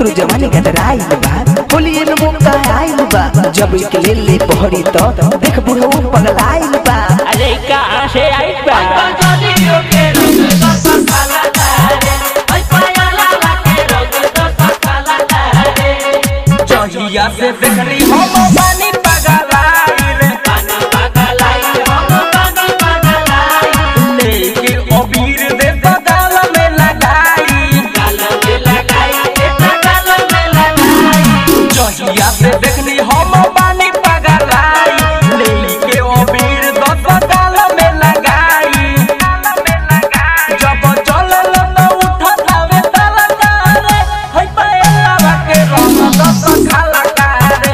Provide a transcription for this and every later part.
एकरो जवानी गदराइल बा होली एन मौका आइल बा जब एक ले ले बहरी तो देख बुढ़ऊ पगलाइल बा अरे कहाँ से आई बा जहिया से देखली हम पानी पगलाइल लेके अबीर दे बगल में लगाई जहिया से देखली हम पानी पगलाई लेके अबीर दे बगल में लगाई जब चलल त उठत हवे तलकारे हई पायला के रंग दस खाला कारे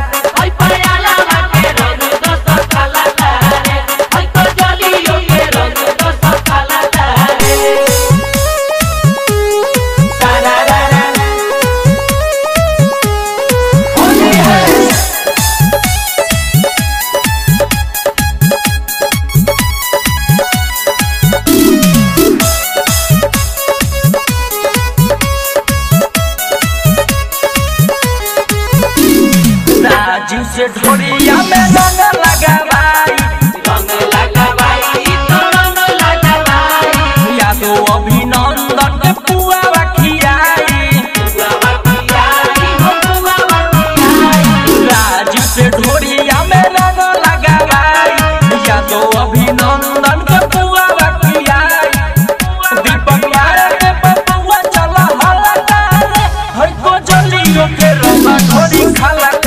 राजू से ढोरिया में रंग लगावाई यादो अभिनंदन के पुआ खियाई राजू से ढोरिया में रंग लगावाई यादो अभिनंदन के पुआ खियाई दीपक यार के बबुआ चला हला कारे हई को जलियो के रंग ढोरी खाला